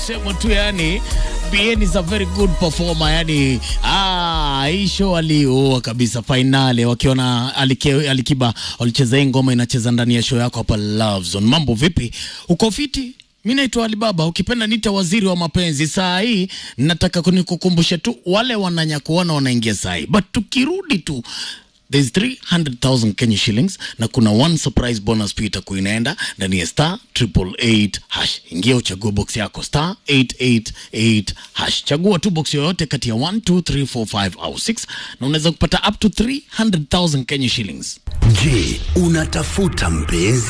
sema tu yani BN is a very good performer yani ah, hii show aliua kabisa finale wakiona alike, Alikiba walicheza hii ngoma inacheza ndani ya show yako hapa Love Zone. Mambo vipi? Uko fiti? Mi naitwa Alibaba, ukipenda nita waziri wa mapenzi. Saa hii nataka kunikukumbusha tu wale wananyakuona wanaingia saa hii, but tukirudi tu There's 300,000 Kenya shillings na kuna one surprise bonus pia itakuwa inaenda ndani ya star triple eight hash. Ingia uchague box yako star 888 hash. Chagua tu box yoyote kati ya 1 2 3 4 5 au 6 na unaweza kupata up to 300,000 Kenya shillings. Je, unatafuta mpenzi?